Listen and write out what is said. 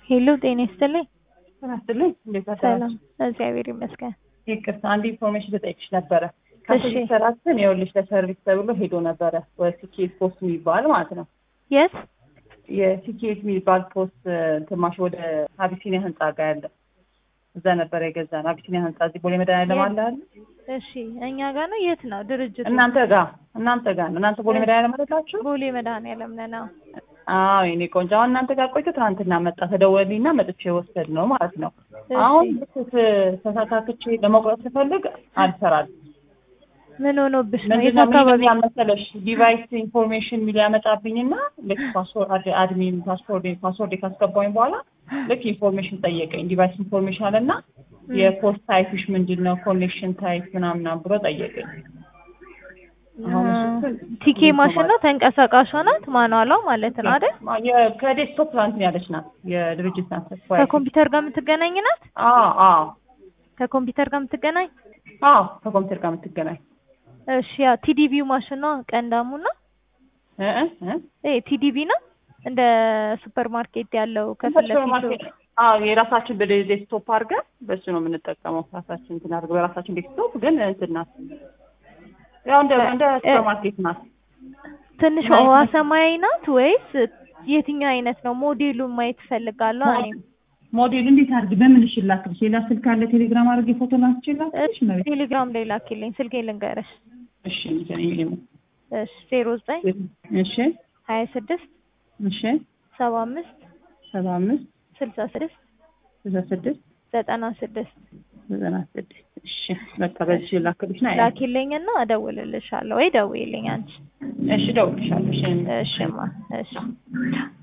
ሄሎ ጤና ይስጥልኝ። ጤና ይስጥልኝ። እንዴት ሰላም አደራችሁ? እግዚአብሔር ይመስገን። ይቅርታ አንድ ኢንፎርሜሽን ልጠይቅሽ ነበረ። ከሰርቪስ ሰራችን ይኸውልሽ ለሰርቪስ ተብሎ ሄዶ ነበረ ወደ ሲኬት ፖስት የሚባል ማለት ነው። የት የሲኬት የሚባል ፖስት ትማሽ ወደ አቢሲኒያ ህንጻ ጋር ያለ እዛ ነበረ የገዛን። አቢሲኒያ ህንጻ እዚህ ቦሌ መድኃኒዓለም አለ አይደል? እሺ እኛ ጋር ነው። የት ነው ድርጅቱ? እናንተ ጋር እናንተ ጋር ነው። እናንተ ቦሌ መድኃኒዓለም አይደላችሁ? ቦሌ መድኃኒዓለም ነን። አዎ። አዎ የኔ ቆንጆ አሁን እናንተ ጋር ቆይቶ ትናንትና መጣ ተደወልኝና መጥቼ ወሰድ ነው ማለት ነው። አሁን ልክ ተሳካክቼ ለመቁረጥ ስፈልግ አልሰራልኝ ምን ሆኖብሽ ነው? የት ምንድነው አካባቢ? ምን መሰለሽ ዲቫይስ ኢንፎርሜሽን የሚል ያመጣብኝና ልክ ፓስወርድ አድሚን ፓስወርድ ፓስወርድ ካስገባኝ በኋላ ልክ ኢንፎርሜሽን ጠየቀኝ። ዲቫይስ ኢንፎርሜሽን አለና የፖስት ታይፕሽ ምንድን ነው ኮኔክሽን ታይፕ ምናምን ብሎ ጠየቀኝ። አሁን እሱን ቲኬ ማሽን ነው ተንቀሳቃሿ ናት ማኗሏ ማለት ነው አይደል? የ- ከዴስክቶፕ እንትን ያለች ናት የድርጅት ናት። ከኮምፒውተር ጋር የምትገናኝ ናት። አዎ አዎ ከኮምፒውተር ጋር የምትገናኝ አዎ ከኮምፒውተር ጋር የምትገናኝ እሺ። ያው ቲዲቢው ማሽን ነው ቀንዳሙ ነው። እ እ እ ይሄ ቲዲቢ ነው እንደ ሱፐር ማርኬት ያለው ከፊት ለፊቱ ሱፐርማርኬት አዎ የራሳችን በዴስክቶፕ አድርገን በሱ ነው የምንጠቀመው። ራሳችን እንትን አድርገን በራሳችን ዴስክቶፕ ግን እንትን ናት ያው እንደ እንደ ሱፐርማርኬት ናት። ትንሽ ውሃ ሰማያዊ ናት ወይስ የትኛው አይነት ነው? ሞዴሉን ማየት እፈልጋለሁ። እኔም ሞዴል እንዴት አድርግ በምን እሺ ላክልሽ? ሌላ ስልክ አለ ቴሌግራም አድርጌ ፎቶ ላክልሽ ላክልሽ ነው። ቴሌግራም ላይ ላኪልኝ፣ ስልኬን ልንገርሽ። እሺ እንትን እሺ ዜሮ ዘጠኝ እሺ ሀያ ስድስት እሺ ሰባ አምስት ሰባ አምስት ስልሳ ስድስት ስልሳ ስድስት ዘጠና ስድስት ዘጠና ስድስት እሺ በቃ በዚህ ላክልሽ ና ላኪልኝና እደውልልሻለሁ ወይ ደውይልኝ አንቺ። እሺ እደውልልሻለሁ። እሺ እሽማ እሺ